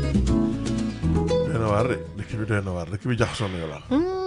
doy na waar de dëkk bi doy na waar dëkk bi jaxasoo na yolaan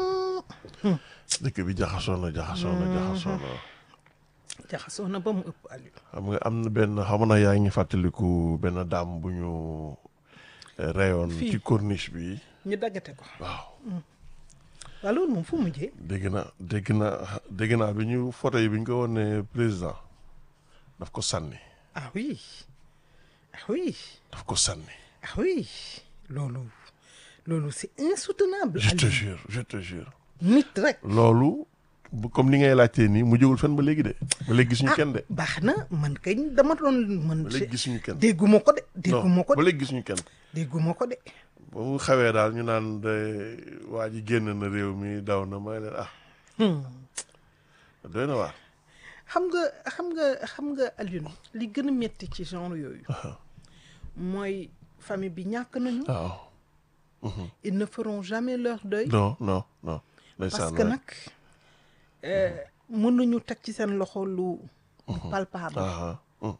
dëkk bi jaxasoo na jaxasoo na jaxasoo na jaxasoo na ba mu ëpp Aliou. xam nga am na benn xam na yaa ngi fàttaliku benn daam bu ñu eh, reyoon Fii. ci corniche bi ñu daggate ko. waaw waaw loolu moom fu mu mujjee. dégg na dégg na dégg naa bi ñu photo yi bi ñu ko woon ne président daf ko sànni ah oui ah oui daf ko sànni ah oui loolu loolu c'est insoutenable. je te Aliou. jure je te jure nit rek. loolu bu- comme ni ngay laajtee nii mu jógul fenn ba léegi de ba léegi gisuñu ah kenn de baax na man kañ dama doon man. ba léegi gisuñu kenn dégguma ko de non dégguma ko ba de léegi gisuñu kenn dégguma ko de. ba mu xawee daal ñu naan de waa ji génn na réew mi daw na may leen ah Hmm. doy na waar xam nga xam nga xam nga Alioune li gën a métti ci genre yooyu mooy famille bi ñàkk nañu waaw ils ne feront jamais leur deuil non non non parce ndeysaan que waay. nag euh, mënuñu teg ci seen loxo lu lu palpable ah ah,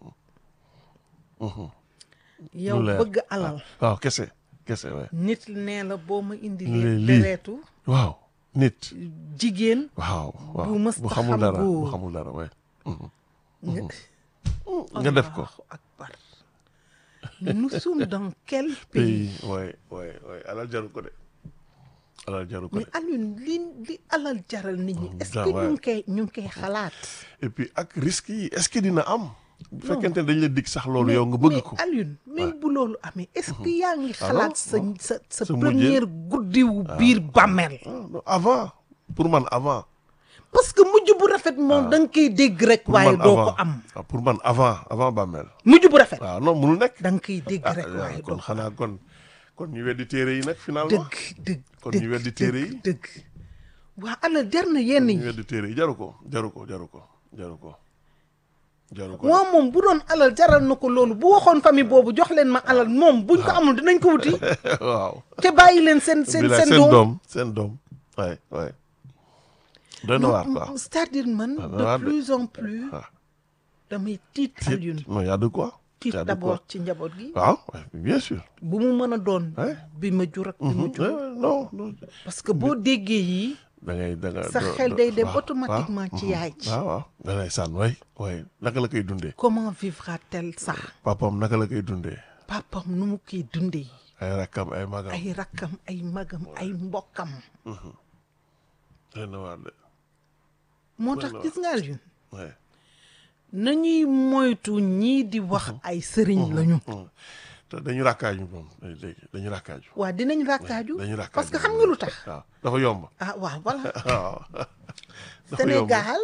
mhm. yow lu leer. bëgg alal waaw kese kese waay nit nee la boo ma indi Lii- leen lii. dereetu waaw nit jigéen waaw waaw Bu mës bu ta xamul xam dara bu góor. xamul dara waay nga nga def ko Allahu akbar nous sommes dans quel pays pays waay waay waay alal jaru ko de alal jaru ko mais de Alioune li li alal jaral nit ñi est-ce ja- que ouais. ñu ngi koy ñu ngi koy xalaat et puis ak risque yi est-ce que dina am bu fekkente ne dañ la dig sax loolu Mais- yow nga bëgg mais ko Alioune même bu loolu amee est-ce que yaa ngi Ah xalaat non, sa non. sa sa Sa première guddiwu biir bàmmeel Ah, non, avant pour man avant parce que mujj bu rafet moom da nga koy dégg rek pour waaye man doo avant ko am ah, pour man avant avant bàmmeel mujj bu rafet waaw non mënul nekk da nga koy dégg ah rek waaye kon doo ko xanaa kon kon ñu weddi téere yi nag finalement dëgg dëgg kon dëgg ñu weddi téere yi dëgg dëgg waa alal jar na yenn ñu yi weddi téere yi jaru ko jaru ko jaru ko jaru ko jaru ko waaw moom bu doon alal jaral na ko loolu bu waxoon famille boobu jox leen ma alal moom buñ ko amul dinañ ko wuti waaw te bàyyi leen seen seen bilaay seen doom doom seen doom waay waay doy na waar quoi c'est-à-dire man Ah, de doy waar de. plus en plus Ah. damay tiit Alioune non y a de quoi tiit y a de d'abord quoi ci njaboot gi waaw ouais, bien sûr bu mu mën a doon Ouais. bi ma jur ak bi ma Mhm. jur Ouais, ouais, non non parce que boo déggee yii da ngay da nga sa do- xel do- day dem waaw, automatiquement waaw, ci mhm. yaay ji waaw waaw da ngay sànn way way naka la koy dundee comment vivra-t-elle ça papam naka la koy dundee papam nu mu koy dundee ay rakkam ay magam ay rakkam ay magam ay mbokkam doy na waar de moo tax Voilà. gis nga Alioune ouais. nañuy moytu ñii di wax ay sëriñ lañu Mhm. te dañu rakkaaju moom léegi dañu rakkaaju waa dinañ rakkaaju dañu rakkaaju parce que xam nga lu tax waaw dafa yomb ah waaw voilà waaw dafa yomb Sénégal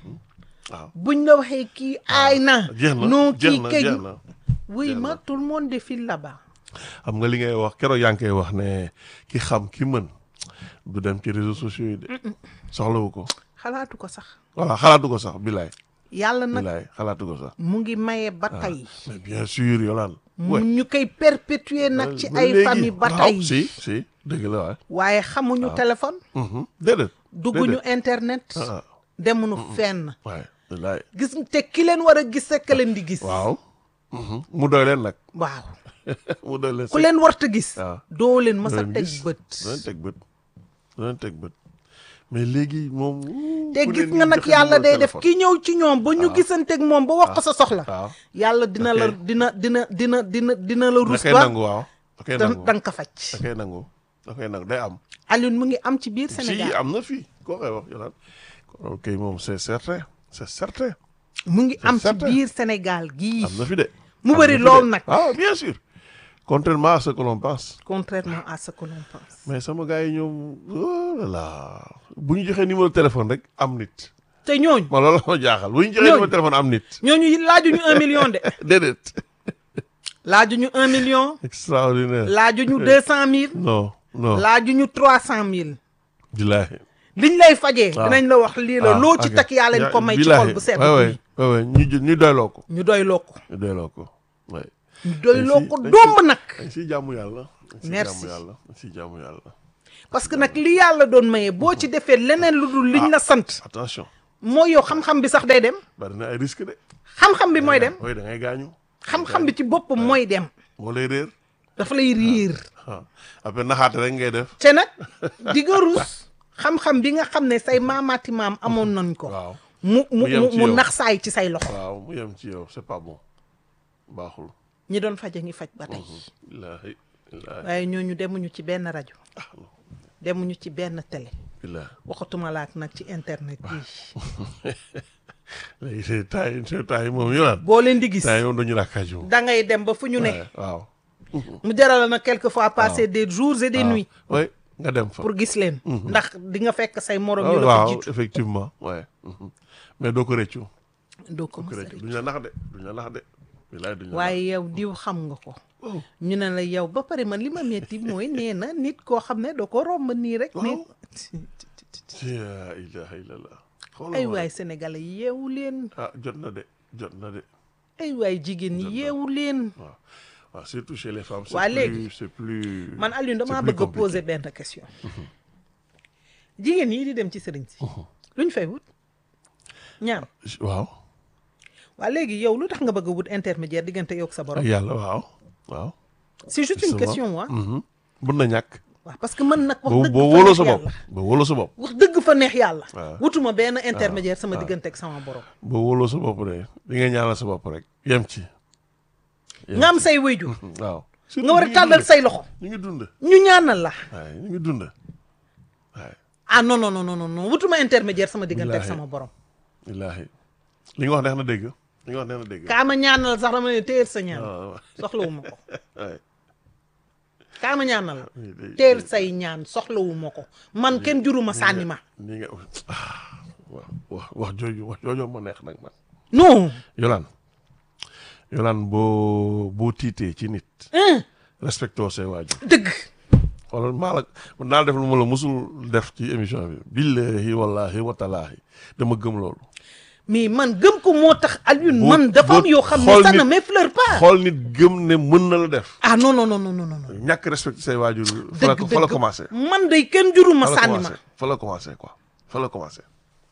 waaw buñ la waxee kii aay na jeex na non jeex kii na kay jeex na oui jeex ma na. tout le monde défile là-bas xam nga li ngay wax keroog yaa ngi koy wax ne ki xam ki mën du dem ci réseaux sociaux yi de soxlawu ko xalaatu ko sax voilà xalaatu ko sax bilaay yàlla nag bilaay xalaatu ko sax mu ngi maye ba tey mais bien sûr Yolande mu ñu koy perpétuer nag ci ay léegi. famille ba waaw, tey si si dëgg la waay waaye xamuñu téléphone Mhm. déedéet dugguñu déedéet. internet ah demuñu fenn waay bilaay gis te ki leen war a gis rek ka leen di gis waaw Mhm. mu doy leen nag waaw mu doy leen ku leen warta gis waaw. doo leen mës a leen teg gis. bët du leen teg bët du leen teg bët mais léegi moom te ku gis leen nga di nag joxe yàlla numéro day def téléphone. ki ñëw ci ñoom ba ñu gisanteeg moom ba wax ko sa soxla waaw yàlla dina la Ok. dina dina dina dina dina la da rus koy ba nangu waaw da koy da nangu da nga ko faj da koy nangu da koy nangu day am Alioune mu ngi am ci biir si Sénégal am na fii koo koy wax Yolande kon kay moom c'est certain c'est certain mu ngi am ci certain. biir Sénégal gii am na fi de Mu Am bëri na fi lool de. nag. ah bien sûr contrairement à ce que l'on pense contrairement à ce que l'on pense mais sama gars yi ñoom oh là là bu ñu joxee numéro téléphone rek am nit te ñooñu ma loolu la ma jaaxal bu ñu joxee Ñooñu. numéro téléphone am nit ñooñu laajuñu un million de déedéet laajuñu un million extraordinaire laajuñu deux cent mille non non laajuñu trois cent mille billaahi liñ lay fajee waaw. dinañ la wax lii la Ah, loo ci ok. takk yaa leen ko may ci billaahi. xol bu sedd Ouais, ouais, bi ouais, ouais. ñu jë- ñu doyloo ko ñu doyloo ko ñu doyloo ko ouais. ñu doyloo Dañ ko si- dañ domb si- nag dañ siy jaamu yàlla dañ siy Merci. jaamu yàlla dañ siy jaamu yàlla parce que nag li yàlla doon maye boo ci defee leneen lu dul liñ la sant attention mooy yow xam-xam bi sax day dem bari na ay risque de xam-xam bi mooy dem oui da ngay gaañu xam-xam bi ci boppam mooy dem moo lay réer dafa lay riir ah après naxaate rek ngay def te nag di nga rus xam-xam bi nga xam ne say maamaati maam amoon nañ ko waaw mu mu Mu yem mu ci mu yow. nax saay ci say loxo waaw mu yem ci yow c'est pas bon baaxul ñi doon faj a ngi faj ba tey billaahi billaahi waaye ñooñu demuñu ci benn rajo ah non demuñu ci benn télé billaahi waxatuma laak nag ci internet bi léegi c'est temps yi c'est temps yi moom yolaan boo leen di gis temps yi moom dañu rakkaaju moom da ngay dem ba fu ñu ne waaw mu jaral na quelquefois passer des jours et des nuits oui nga dem fa pour gis leen ndax di nga fekk say morom waaw yu la ko waaw jiitu effectivement ouais mhm. mais doo ko rëccu doo ko doo ko mos a rëccu rëcc. duñ la nax de duñ la nax de bilaay duñ la nax waaye yow diw xam nga ko oh ñu ne la yow ba pare man li ma metti mooy nee na nit koo xam ne doo ko romb nii rek mais la ilaha illallah xoolal ay ma waay rek. sénégalais yeewu leen ah jot na de jot na de ay waay jigéen ñi yeewu leen waaw waaw surtout chez les femmes c'est Waa plus léegi, c'est plus man Alioune damaa c'est plus bëgg a compliqué. poser benn question jigéen yi di dem ci sëriñ si lu ñu fay wut ñaan waaw waa léegi yow lu tax nga bëgg a wut intermédiaire diggante yow ak sa ak borom yàlla waaw waaw c'est juste une justement. question waa Mhm. mun na ñàkk waaw parce que man nag wax boo dëgg boo fa wóoloo neex sa bopp yàlla boo wóoloo sa bopp wax dëgg fa neex yàlla waaw. wutuma benn intermédiaire sama diggante ak sama borom boo wóoloo sa bopp de di nga ñaanal sa bopp rek yem ci nga am say wéyjur waaw nga war a tàllal say loxo ñu ngi dund ñu ñaanal la waaye ñu ngi dund waaye ah non non non non non wutuma intermédiaire sama diggante ak Wallaahi. sama borom wallaahi li nga wax neex na dégg li nga wax neex na dégg kaa ma ñaanal sax dama ne téyel sa ñaan waaw soxlawuma ko waaye kaa ma ñaanal lii de- teel say ñaan soxlawuma ko man kenn juruma sànni ma ni nga ah wax wax wax jooju wax jooju ma neex nag man non yolaan yolaan boo boo tiitee ci nit hein, respectoo say waajur dëgg wala maa la man naa def lu ma la musul def ci émission bi billahi wallahi watalaahi dama gëm loolu mais man gëm ko moo tax Alioune Bu- man dafa am bu yoo xam ne xool ça ne nit- m'effleure pas xool nit gëm ne mën na la def ah non non non non non non ñàkk respecté say waajur fa la dëgg fa la dëgg commencé man day kenn juruma fa la sànni ma commencé fa la commencé quoi fa la commencé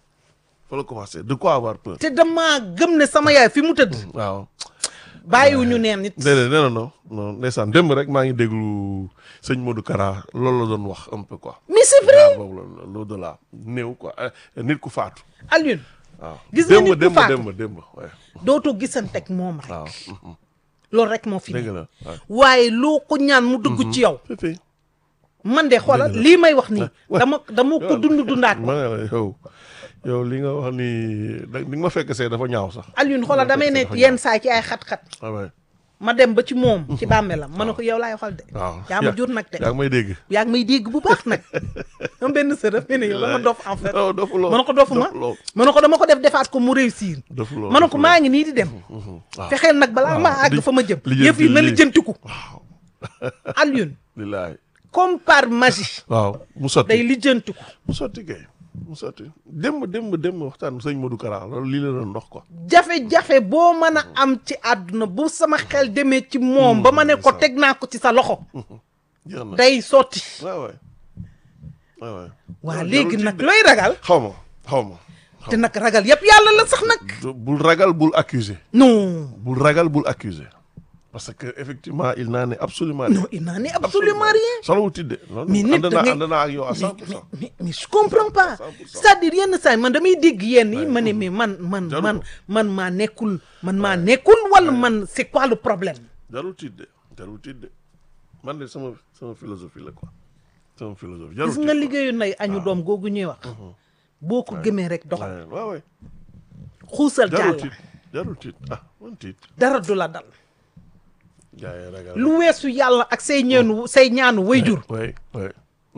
fa la commencé de quoi avoir peur te damaa gëm ne sama yaay fi mu tëdd waaw bàyyiwuñu neen nit déedéet nee na non non ndeysaan démb rek maa ngi déglu sëñ Modou Kara loolu la doon wax un peu quoi mais c'est vrai boobu la l'au-delà néew quoi eh, nit ku faatu Alioune waaw Gis nga nit ku démb faatu. démb démb waaye dootoo gisanteeg moom rek waaw mhm. loolu rek moo fi dëgg ne la waaw waaye loo ko ñaan mu dugg ci yow fépp man de xoolal Dëgg la. lii may wax nii Ouais. dama dama ko dund dundaat ko ma ne la yow yow li nga wax ni da li nga ma fekk see dafa ñaaw sax Alioune xoolal damay ne dafa yenn saa ci ay xat-xat ah ouais. ma dem ba ci moom ci bàmmeelam ma ne ko yow laay waxal de waaw yaa ma jur nag de yaa ngi may dégg yaa ngi may dégg bu baax nag am benn sërëf ne yow dama dof en fait non dofu loo ma ne ko dofuma dofu loo ma ne ko dama ko def defaat ko mu réussir dofu loo ma ne ko dofu maa ngi nii di dem loo. Mhm. waaw fexeel nag balaa waaw. ma àgg Li- fa ma jëm lijjanti yëf yi na lii. lijjantiku waaw Alioune lillaay comme par magie waaw mu sotti day lijjantiku mu sotti kay mu sotti démb démb démb waxtaan sëñ Modou Kara loolu lii la doon ndox quoi jafe-jafe boo mën a am ci àdduna bu sama xel demee ci moom ba ma ne ko teg naa ko ci sa loxo jeex na day sotti waaw waay waaw waay waa Non, léegi jarul nag tiit de. looy ragal xaw ma xaw ma te nag ragal yëpp yàlla la sax nag bul ragal bul accuser non bul ragal bul accuser parce que effectivement il n'en est absolument rien non il n'en est absolument rien solowul tidde loolu mais nit ànd da naa ngay ànd naa ak yow à mais, 100 pour mais, cent mais, mais je comprends pas 100%. c'est-à-dire yenn saa yi man damay dégg yenn yi ma ne mais man man Jaru man ko. man maa nekkul man maa nekkul wala man c'est quoi le problème jarul tidde jarul tidde man de sama sama philosophie la quoi sama philosophie jarul gis nga tiit liggéeyu nay añu doom googu ñuy wax boo ko gëmee rek doxal waaw waaw xuusal jarul jàll tiit jarul tiit ah man tiit dara du la dal gaa yi ragal lu weesu yàlla ak say ñeenu say ñaanu wayjur oui oui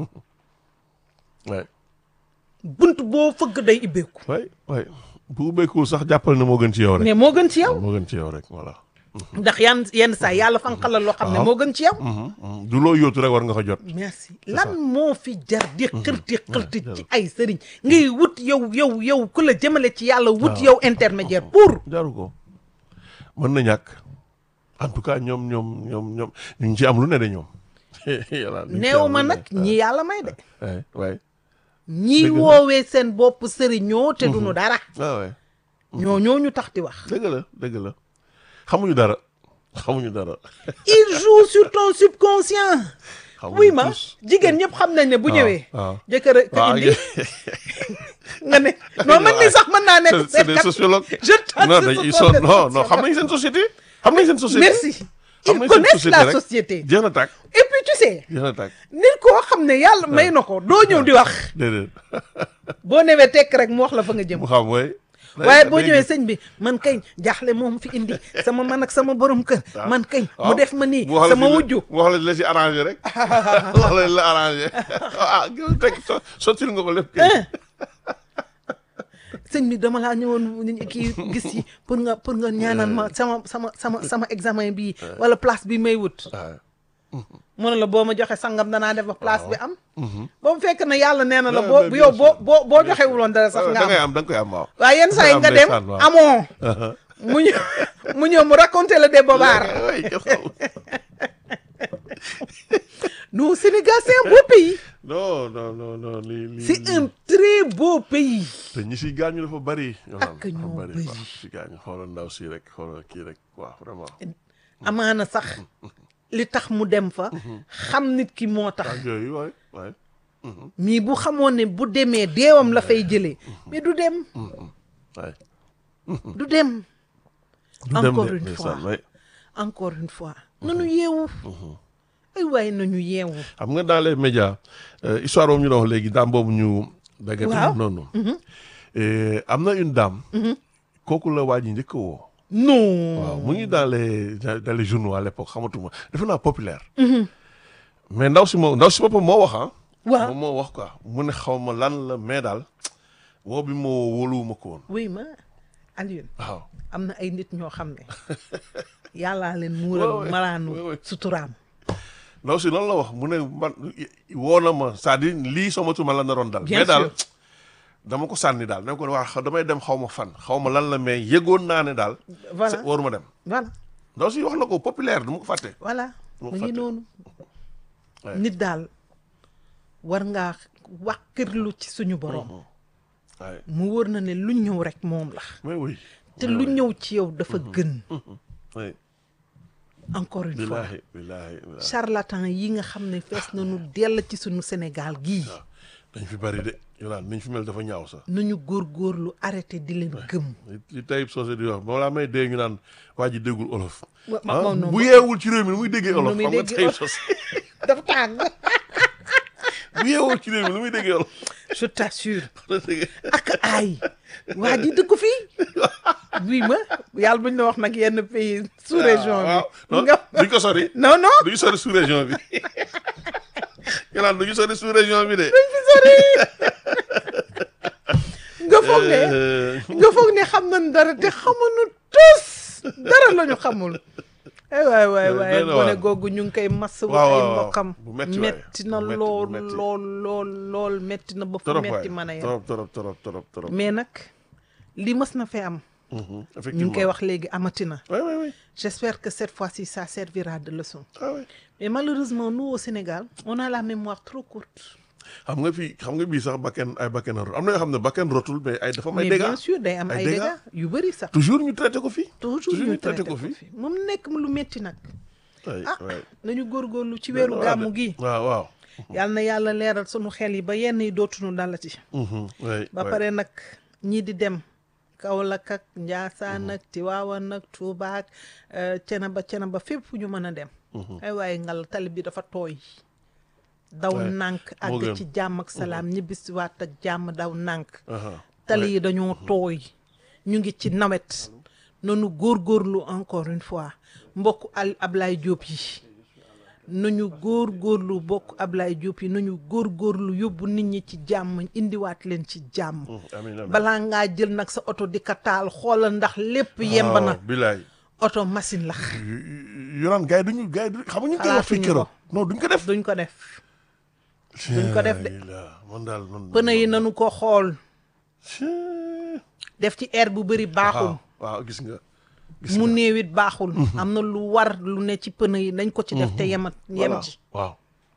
oui bunt boo fëgg day ibbeeku oui oui bu ubbeekuwul sax jàppal ne moo gën ci yow rek mais moo gën ci yow moo gën ci yow rek voilà ndax yan yenn saa yàlla fanqal la loo xam ne Waaw. moo gën ci yow Mhm, mhm. du loo yóotu rek war nga ko jot merci lan moo fi jar di xërti xërti ci ay sëriñ ngay wut yow yow yow ku la jëmale ci yàlla wut yow intermédiaire pour jaru ko mën na ñàkk en tout cas ñoom ñoom ñoom ñoom ñu ngi ci am lu ne de ñoom yàlla ñu ngi ci neew am ma lu nag ne. ñi yàlla may de waay waay ñi Dëgg la. woowee seen bopp sëriñoo te duñu dara waaw waay ñoo ñoo ñu tax di wax dëgg la dëgg la xamuñu dara xamuñu dara. il joue sur ton subconscient xamuñu oui ma tous. jigéen ñëpp xam nañ ne bu waaw, ñëwee waaw. jëkkër a ka waaw indi nga ne non man mii sax mën naa nekk c'est c'est des seetkat. sociologues. je t'assure non ce dañ ils sont sont des non non xam sociologues. nañ seen société. xam nañ seen société. merci xam ils nañ seen connaissent la rek. société jeex na tàkk et puis tu sais jeex na tàkk nit koo xam ne yàlla may na ko doo ñëw di wax déedéet boo newee tekk rek mu wax la fa nga jëm mu xam mooy. waaye boo ñëwee sëñ bi man kañ jaaxle moom fi indi sama man ak sama borom kër man kañ mu def ma nii sama wujju mu wax la la si arrangé rek wax la la arrangé ah gën teg so- sottil nga ko lépp kay. hein sëñ bi dama laa ñëwoon kii gis yi pour nga pour nga ñaanal ma sama sama sama sama examen bii wala place bi may wut waaw mu ne la boo ma joxe sangam danaa def ba place bi am boo mu fekk ne yàlla nee na la Ouais, boo mais bu bien yow boo sûr. boo boo joxewuloon dara sax da nga ngay am am da nga koy am waaw. waaye yenn saa yi am nga dem ndeysaan, waaw. amoo mu ñëw mu ñëw mu raconté le débobar oui kenn xamul. non Sénégal c'est un beau pays non non non non lii lii. c'est lii. un très beau pays te ñi si gaañu dafa bari. Ak ñoo dafa bari. waaw si gaañu xoolal ndaw si rek xoolal kii rek waaw vraiment. amaana sax li tax mu dem fa xam nit ki moo tax ak yooyu waay waay. mii bu xamoon ne bu demee deewam la fay jëlee mais du dem waay. du dem du dem encore de une fois ndeysaan, waay. encore une fois nanu yeewu ay waaye nañu yeewu xam nga dans les médias euh, histoire boobu ñu doon wax léegi daam boobu ñu. daggate Waaw. noonu. Et am na une dame. kooku la waa ji njëkk a woo. non waaw mu ngi dans les dans les journaux à l'époque xamatuma defe naa populaire. mais ndaw si moo ndaw si boppam moo wax ah. waaw moom moo wax quoi mu ne xaw ma lan la mais daal woo bi moo wóoluwuma ko woon oui ma Alioune waaw. am na ay nit ñoo xam ne yàllaa leen Ouais, muural ouais. malaanu Ouais, ouais. suturaam ndaw si loolu la wax mu ne man woo na ma c'est-à-dire lii soo matuma la naroon dal. Bien mais daal sûr. dama ko sànni daal ne ko waa xa- damay dem xaw ma fan xaw ma lan la mais yëgoon naa ne daal. voilà c'est- waruma dem. voilà ndaw si wax na ko populaire du ma ko fàtte. voilà Moo mu ngi fàtte. noonu Ouais. nit daal war ngaa wàkkirlu ci suñu borom waaye mu wóor na ne lu ñëw rek moom la mais oui. te lu ñëw ci yow dafa gën oui encore une fois billaahi billaahi billaahi. charlatan yi nga xam ne fees nañu dell ci suñu Sénégal gii waaw dañ fi bari de yolaan niñ fi mel dafa ñaaw sax. nañu góorgóorlu arrêté di leen gëm li li Taïb Socé di wax balaa may dee ñu naan waa ji déggul olof. Wa- ma- ah ma- non, bu ma- yeewul ci réew mi nu muy déggee Nu olof. muy xam nga déggee Taïb olof. Socé dafa tàng bu yeewul ci réew mi nu muy déggee olof. je t'assure ak ay waa ji dëkk fii bii ma yàlla buñ la wax nag yenn pays sous région waaw bi non nga duñ ko sori. non non duñu sori sous région bi. ñu naan duñu sori sous région bi de. nga foog ne Euh, nga foog ne xam nañ dara te xamuñu tus dara la ñu xamul ay waay waay waay doy na gone waar. googu ñu ngi koy mass wu waaw, ay waaw, mbokkam bu metti waay. metti na Bu metti, bu lool metti. lool lool lool metti na ba fu trop metti waay mën a yem trop trop trop trop trop. mais nag li mës na fee am Mhm, ñu ngi effectivement koy wax léegi amati na oui oui oui. j'espère que cette fois-ci ça servira de leçon ah oui. mais malheureusement nous au Sénégal on a la mémoire trop courte xam nga fii xam nga bii sax bakken ay bakken a rot am na yoo xam ne bakken rotul mais ay dafa may mais dégâts bien sûr day am ay ay dégâts. dégâts yu bëri sax toujours ñu traité ko fii. toujours toujours ñu ñu traité traité ko ko fii. fi moom nekk lu metti nag ay ah waay. nañu góorgóorlu ci weeru Doy na waar gàmmu de. gi waaw waaw. yàlla na yàlla leeral sunu xel yi ba yenn yi dootuñu dalati Mhm, waay, ba waay. pare nag ñii di dem Kaolack ak Njaasaan ak Tiwaawan ak Tuuba ak Cenaba Cenaba fépp fu ñu mën a dem ay waaye ngal tali bi dafa tooy daw Ouais, nànk moo àgg gën. ci jàmm ak salaam ñibbisiwaat ak jàmm daw nànk Aha, tali yi dañoo tooy ñu ngi ci nawet nanu góorgóorlu encore une fois mbokk al Ablaye Diop yi nañu góorgóorlu bokk Ablaye Diop yi nañu góorgóorlu yóbbu nit ñi ci jàmm indiwaat leen ci jàmm mhm, amiin amiin. balaa ngaa jël nag sa oto di ka taal xoolal ndax lépp yemb waaw, na bilaay. oto machine la yoraan gars yi duñu gars yi duñu xam nga ñu ngi koy wax fii Xalaatuñu keroog ko. non duñ ko def. duñ ko def duñ ko def de. Alhamdulillah, man daal man. pneu yi nanu ko xool Chee. def ci air bu bëri baaxul waaw waaw gis nga. gis mu nga. néewit baaxul am na lu war lu ne ci pneu yi nañ ko ci def te yemat yem Voilà, ci waaw.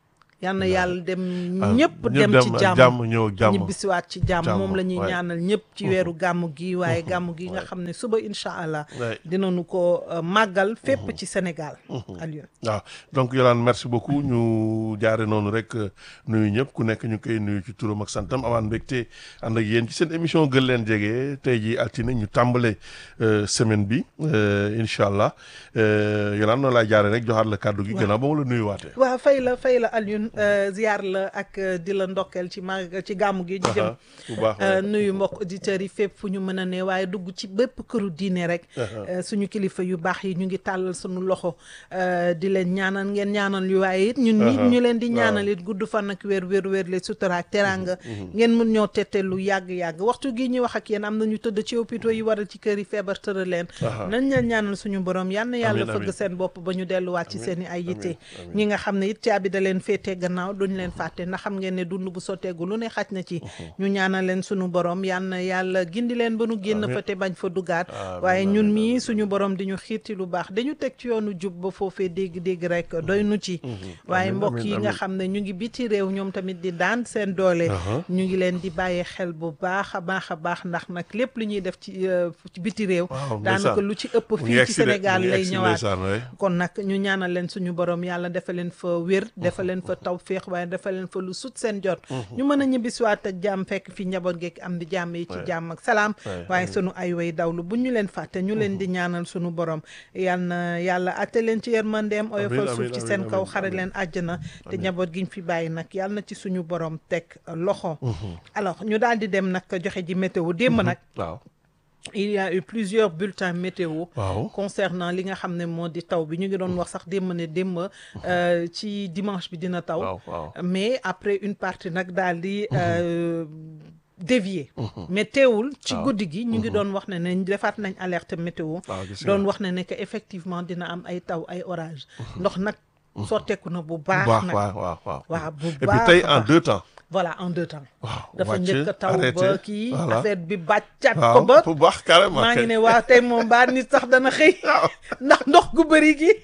yal na yàlla dem Ah, ñëpp dem ci jàmm jàmm ñëw ak jàmm ñibbisiwaat ci jàmm Jàmm, moom la ñuy waay. ñaanal ñëpp ci weeru gàmmu gi waaye gàmmu gi nga xam ne suba incha allah waay. dinañu ko euh, màggal fépp ci Sénégal Alioune waaw donc Yolande merci beaucoup ñu jaare noonu rek euh, nuyu ñëpp ku nekk ñu koy nuyu ci turam ak santam amaan mbégte ànd ak yéen ci seen émission gën leen jege tey jii altine ñu tàmbale euh, semaine bi euh, incha allah euh, Yolande noonu laay jaare rek joxaat la kàddu gi gannaaw ba ma la nuyuwaatee. waaw fay la fay la Alioune euh, ziar la ak euh, di la ndokkeel ci màgg ci gàmmu gi ñu jëm Aha, bu baax Euh, waay. nuyu mbokk auditeurs yi fépp fu ñu mën a ne waaye dugg ci bépp këru diine rek euh, suñu kilifa yu baax yi ñu ngi tàllal suñu loxo euh, di leen ñaanal ngeen ñaanal yu waaye it ñun nit Aha, ñu leen di waaw. ñaanal it gudd fan ak wér wér wér le sutura ak teraanga ngeen mën ñoo tette lu yàgg-yàgg waxtu gi ñuy wax ak yéen am na ñu tëdd ci hôpitaux yi waral ci kër yi feebar tëral leen Aha. nañ leen ñaanal suñu borom yal na yàlla Amiin, fëgg amiin. seen bopp ba ñu delluwaat ci seen i ay yitte amiin. ñi nga xam ne it caabi da leen féetee gannaaw duñ leen fàtte ndax xam ngeen ne dund bu sotteegu lu ne xaj na ci ñu ñaanal leen suñu borom yal na yàlla gindi leen ba nu génn Amiin. fa te bañ fa duggaat Amiin, waaye amiin, ñun amiin, mii suñu borom di ñu xiirti lu baax dañu teg ci yoonu jub ba foofee dégg-dégg rek doy nu ci waaye Amiin, mbokk amiin, yi nga amiin. xam ne ñu ngi biti réew ñoom tamit di daan seen doole Aha. ñu ngi leen di bàyyi xel bu baax a baax a baax ndax nag lépp lu ñuy def ci euh, ci biti réew Waaw, daanaka ndeysaan. lu ci ëpp Mu ngi fii ci egsi de, Sénégal mu ngi lay egsi ñëwaat ndeysaan, waay. kon nag ñu ñaanal leen suñu borom yàlla defal leen fa wér defal leen fa tawféex waaye defal leen fa lu sut seen jot ñu mën a ñibbisiwaat ak jàmm fekk fi njaboot geek am di jàmm yi ci Ouais. jàmm ak salaam Ouais, waaye amiin. sunu ay way dawlu bu ñu leen fàtte ñu leen di ñaanal suñu borom yal na yàlla atte leen ci yërmandeem oyofal amiin, suuf ci amiin, seen kaw amiin, xare amiin. leen àjjana te njaboot giñ fi bàyyi nag yàlla na ci suñu borom teg loxo alors ñu daal di dem nag joxe ji météo démb nag waaw il y a eu plusieurs bulletins météo waaw concernant li nga xam ne moo di taw bi ñu ngi doon wax sax démb ne démb euh, ci dimanche bi dina taw waaw waaw mais après une partie nag daal di euh, dévier mais teewul ci waaw. guddi gi ñu ngi doon wax ne ne defaat nañ alerte météo waaw gis doon nga. wax ne ne que effectivement dina am ay taw ay orage ndox nag sotteeku na bu bu baax baax nag waaw waaw waaw waaw bu et puis baax tey a en baax. deux temps voilà en deux temps waaw dafa wàcc, njëkk a taw arrêté, ba kii voilà. affaire bi bàccaat ko waaw ba bu baax carrément maa ngi kay. ne waa tey moom baa nit sax dana xëy waaw ndax ndox gu bëri gi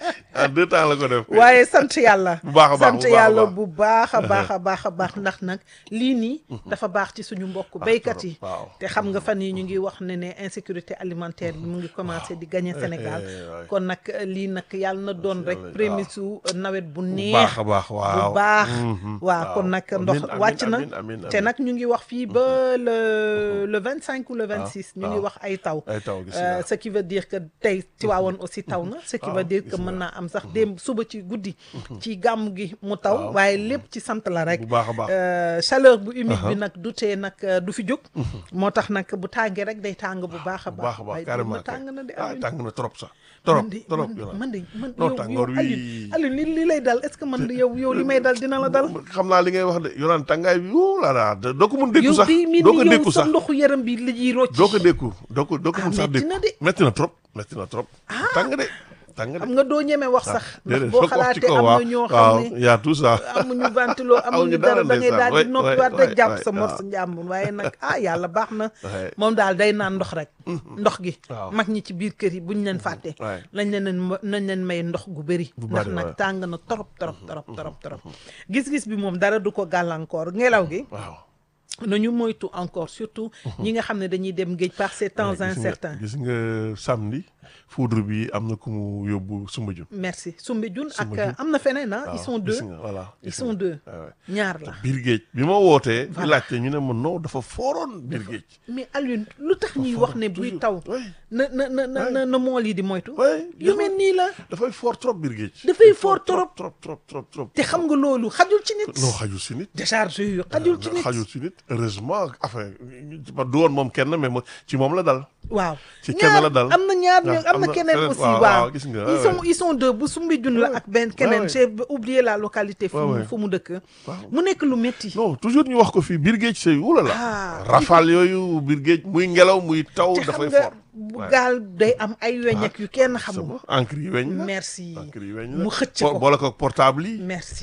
en deux temps la ko def kay. waaye sant yàlla Bu baax a baax, sant bu baax a yàlla baax. bu baax a baax a baax a baax ndax nag lii nii dafa baax ci suñu mbokk béykat yi waaw. te xam nga fan yi ñu ngi wax ne ne insécurité alimentaire bi mu ngi commencé di gagner Sénégal eh, waay. kon nag lii nag yàlla na doon rek yàlla, prémisse su nawet bu bu neex baax a baax waaw bu baax Mhm, waaw kon nag Amiin, ndox amiin, wàcc na amiin, amiin, te amiin. nag ñu ngi wax fii ba le le vingt cinq ou le vingt six ñu ngi waaw. wax ay taw ay taw gis Euh, nga ce qui veut dire que tey Tiwaawoon aussi taw na ce qui waaw, veut dire gis que mën nga. naa am sax démb suba ci guddi ci gàmm gi mu taw Waaw. waaye lépp ci sant la rek bu baax a baax Euh, chaleur bu humide bi nag du tee nag euh, du fi jóg moo tax nag bu tàngee rek day tàng bu baax a bu baax baax a baax waaye carrément démb tàng na de ah Alioune. tàng na trop sax trop man de trop man de Yolande. man de man Non, yow tàngoor yow wi- Alioune Alioune li li lay dal est-ce que man de yow yow li may dal dina la dal xam naa li ngay wax de Yolande tàngaay bi wuu la la doo ko mun dékku yow sax day mel doo ni ko yow dékku sa sax ndoxu yaram bi la ñuy rocc doo ko dékku doo ko doo ko Ah, mun sax metti dékku na de. metti na trop metti na trop tàng de tàng de xam nga doo ñeme wax sax ndax déedéet boo foog wax ci xalaatee kaw am waaw na ñoo waaw xam ne y a tout ça amuñu ventilo amuñu Amuñu dara dara da ngay ndeysaan. daal Ouais, di noppiwaat ouais, rek ouais, jàpp ouais, sa mor waaw. sa njàmbur waaye nag ah yàlla baax na Ouais. moom daal day naan ndox rek ndox gi Waaw. mag ñi ci biir kër yi buñ leen fàtte Ouais. lañ leen ma- nañ leen may ndox gu bëri Bu ndax bari, nag ouais. tàng na torop torop torop torop torop gis-gis bi moom dara du ko gàllankoor ngelaw gi waaw nañu moytu encore surtout ñi nga xam ne dañuy dem géej par ces temps gis nga- incertains gis nga samedi foudre bi am na ku mu yóbbu Soumbédioune merci Soumbédioune ak Soumbédioune. am na feneen ah ils waaw, sont gis deux nga, voilà ils gis sont nga. deux Ouais, ouais. ñaar la biir géej bi ma wootee di Voilà. laajte ñu ne ma non dafa fooroon biir géej mais Alioune lu tax ñuy wax ne buy toujours. taw Ouais. na na na na na na mool yi di moytu Ouais, yu mel nii la dafay fort trop biir géej Dafay fort trop. trop trop trop trop te xam nga loolu xajul ci nit non xajul si nit décharge xajul ci nit xajul si nit heureusement enfin ba du woon moom kenn mais mo- ci moom la dal waaw ci kenn ñaar la dal. am na ñaar waaw, ñu am am na na keneen feneen, aussi waaw, waaw waaw, gis nga, ils ouais, sont ouais. ils sont deux bu Soumbédioune la Ouais. ak benn keneen ouais. j'ai oublié la localité fu Ouais, mu ouais. fu mu dëkk Waaw. mu nekk lu métti non toujours ñu wax ko fii biir géej c'est oulala Ah, rafale yooyu biir géej muy ngelaw muy taw te xam dafay nga fort bu Ouais. gaal day am ay weñ ak yu kenn c'est xamul bon encre yi weñ la merci encre yi weñ la mu xëcc Bo- ko boole ko portable yi merci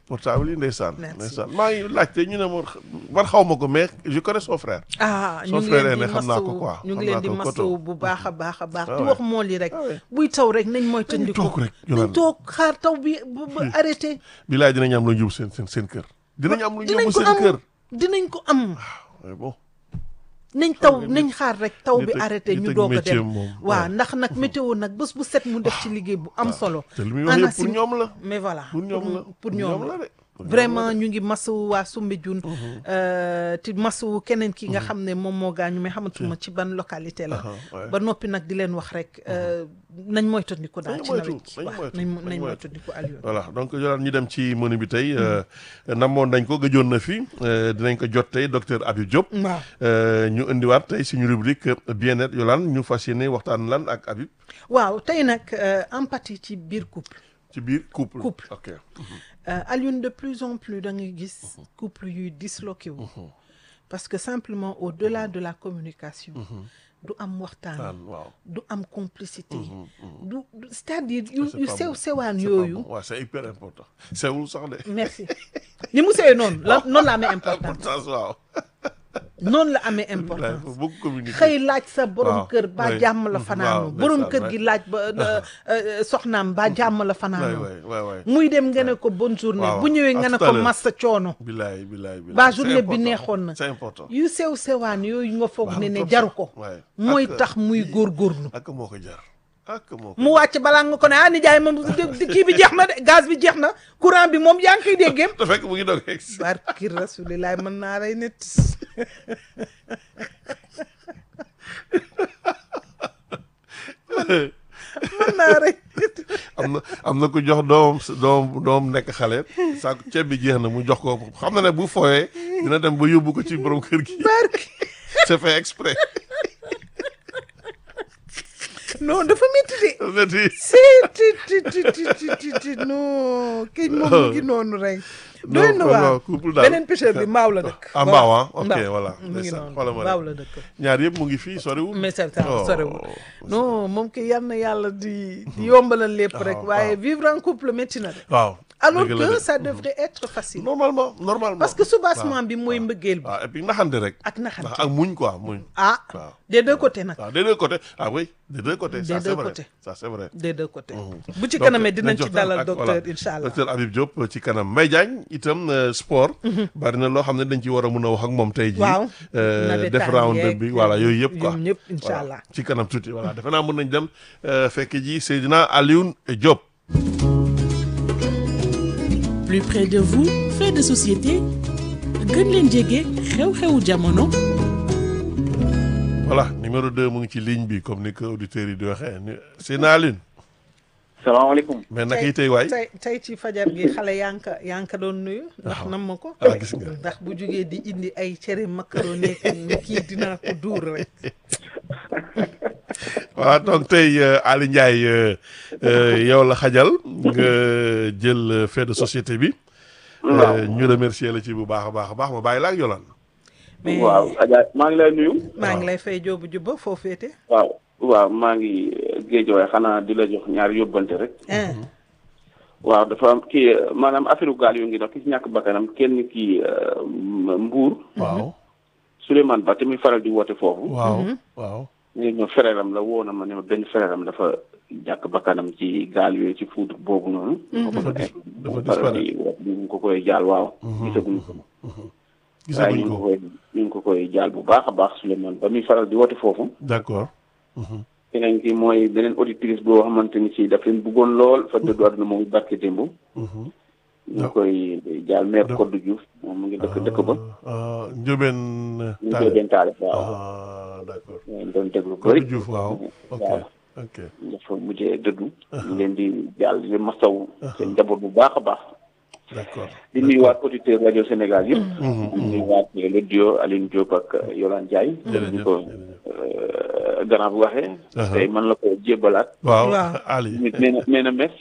portable yi ndeysaan Merci. ndeysaan maa ngi laajte ñu ne ma man xaw ma ko mais je connais son frère ah ñu Son ngi frère leen di aîné xam naa ko masawu quoi, ñu xam ngi leen naa di ko masawu koto. bu baax a baax a baax Ah di ouais. wax mool yi rek Ah ouais. buy taw rek nañ moytandiku toog rek, nañ Yolande. toog xaar taw bi ba ba arrêté bilaay dinañ am lu ñu yóbbu seen seen seen kër dinañ am lu ñu dinañ yóbbu ko seen kër am dinañ ko am Ouais, bon nañ taw nga nañ xaar rek taw bi nit ak- arrêté nit ñu ak doog a métier dem moom, waaw ouais. ndax nag météo nag bés bu set mu def ci liggéey bu am solo te li muy wax yëpp pour ANACIM ñoom la mais voilà pour ñoom la pour ñoom la la de pour ñoom vraiment la de. ñu ngi masawu waa Soumbédioune ti masawu keneen ki nga xam ne moom moo gaañu mais xamatuma ci ban localité la Aha, ouais. ba noppi nag di leen wax rek euh, nañ moytandiku daal Nañ ci moytu, nawet gi nañ waaw moytu, nañ nañ nañ moytu. moytandiku Alioune voilà donc Yolande ñu dem ci menu bi tey euh, namoon nañ ko gëjoon na fi euh, dinañ ko jot tey docteur Habib Diop waaw Euh, ñu indiwaat tey suñu rubrique euh, bien-être Yolande ñu fas yéene waxtaan lan ak Habib waaw tey nag euh, empathie ci biir couple ci biir couple Couple. ok Euh, Alioune de plus en plus da ngay gis couple yuy disloqué wu parce que simplement au-delà de la communication du am waxtaan Taan, waaw du am complicité du du- c'est-à-dire yu C'est yu pas sew bon. sewaan C'est pas yooyu bon. Ouais, c'est hyper important sewul sax de merci ni mu sewee noonu la noonu la amee importance importance waaw noonu la amee il importance faut beaucoup communiquer xëy laaj sa borom Waaw, kër ba oui. jàmm la Mhm, fanaanu waaw, borom ndeysaan, kër gi ouais. laaj ba euh, euh, soxnaam ba jàmm la waay fanaanu waay waay waay muy dem nga ne ko bonne journée Waaw, bu ñëwee à nga ne tout à ko l'heure. massa coono bilaay bilaay bilaay ba C'est journée bi important. neexoon na c'est important yu sew sewaan yooyu nga foog ne ne trop jaru sax. ko Ouais. mooy Ak- tax muy góorgóorlu ak moo ko jar ak moo ko mu wàcc balaa nga ko ne ah nijaay moom di- kii bi jeex na de gaz bi jeex na courant bi moom yaa ngi koy déggeem te fekk mu ngi doog egg si barki rasulilaay mën naa rey nit mën naa rey nit am na am na ku jox doom doom doom nekk xale saako ceeb bi jeex na mu jox ko xam na ne bu fooyee dina dem ba yóbbu ko ci borom kër gi barki c'est fait exprès non dafa métti de Neti. si ti ti ti ti ti ti ti non kii moom mu ngi noonu rek doy na non, waar non, couple daal. beneen pêcheur bi mbaaw la dëkk Ah, Mbaaw, ah, ok, Mbaaw. voilà. mu ngi Ndeysaan, noonu xoolal ma mbaaw rek. la dëkk ñaar yëpp mu ngi fii soriwul mais c'est ça Oh. sorewul non moom ki yal na yàlla di di yombalal lépp rek waaw, waaye waaw. vivre en couple métti na de waaw alors dëgg la que de. ça devrait être facile normalement normalement parce que soubassement waaw, bi mooy waaw. mbëggeel bi waaw et puis naxante rek ak naxante ndax ak muñ quoi muñ ah waaw des deux côtés nag waaw des deux côtés ah oui des deux côtés ça Des c'est deux vrai côtés. ça c'est vrai des deux côtés Mhm. bu ci Donc, kanamee dinañ nañ ci jox dalal ak- docteur voilà, incha allah docteur Habib Diop ci kanam Mbaye Diagne itam euh, sport bari na loo xam ne dañ ci war a mun a wax ak moom tey jii Waaw. Euh, Navétane def round yeeg bi voilà yooyu yëpp quoi ñoom ñëpp incha Voilà, allah. ci kanam tuuti voilà defe naa mën nañ dem euh, fekk ji Seydina Alioune Diop plus près de vous fait de société gën leen jege xew-xewu jamono voilà numéro 2 mu ngi ci ligne bi comme ni ko auditeurs yi di waxee ni Seydina Alioune salaamaaleykum mais naka yi tey waay tey tey ci fajar gi xale yaa ngi ko yaa ngi ko doon nuyu ndax nam ma ko ah gis nga ndax bu jógee di indi ay cere macaroni ne kii dinaa ko duur rek voilà donc tey euh, Ali Ndiaye euh, euh, yow la xajal nga jël euh, fait de société bi Euh, ñu remercier la ci bu baax a baax a baax ma bàyyi la ak Yolande mais waaw Adja maa ngi lay nuyu maa ngi lay fay joobu jubba foo féete waaw waaw maa ngi géej waaye xanaa di la jox ñaari yóbbante rek ah waaw dafa am kii maanaam affaire gaal yu ngi dox ki ci ñàkk bakkanam kenn kii Mbuur waaw Souleymane Ba te muy faral di woote foofu waaw waaw ñu ma frère am la woo na ma ne ma benn frère am dafa ñàkk bakkanam ci gaal yooyu ci fuut boobu noonu dafa dis dafa faral disparaître di woote ñu ngi ko koy jaal waaw gisaguñu ko waaye gisaguñ ñu ngi ko ko koy ñu ngi ko koy jaal bu baax a baax Souleymane ba muy faral di woote foofu d'accord keneen ki mooy beneen auditrice boo xamante ni ci daf leen bëggoon lool fa dëddu àdduna moom barke démb ñu ngi koy jaal maire Codé Diouf moom mu ngi dëkk dëkk ba Euh, Ndiobène ñu ngi koy Tall dentaale waaw ah d'accord ñu doon déglu Codé bëri Diouf waaw ok waaw ok dafa mujjee dëddu ñu leen di jaal di leen masaw seen njaboot bu baax a baax d'accord di nuyuwaat auditeur rajo Sénégal yëpp di nuyuwaat le duo Aline Diop ak Yolande Ndiaye ñu jërëjëf ko jërëjëf gannaaw bu waxee Aha. tey man la ko jébbalaat waaw Waaw. Ali nit nee na nee na mes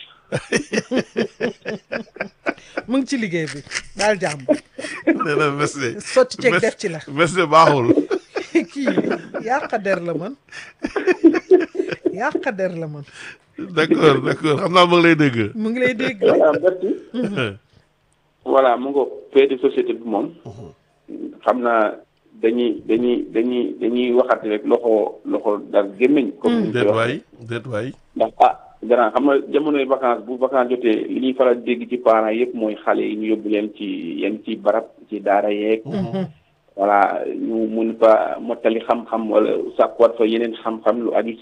mu ngi ci liggéey bi daal jàmm nee na mes de sotti ceeg mes- def ci la mes de baaxul kii yàq der la man yàq der la man d'accord d'accord xam naa ma ngi lay dégg mu ngi lay dégg voilà merci voilà mu nga fait de société bi moom xam naa dañuy dañuy dañuy dañuy waxati rek loxo loxo dar gémmiñ comme ni ñu koy déet wax waay déet waay ndax ah grand xam nga jamonoy vacances bu vacances jotee li ñuy faral dégg ci parents yëpp mooy xale yi ñu yóbbu leen ci yenn ci barab ci daara yeeg voilà ñu mun fa mottali xam-xam wala sàkkuwaat fa yeneen xam-xam lu aju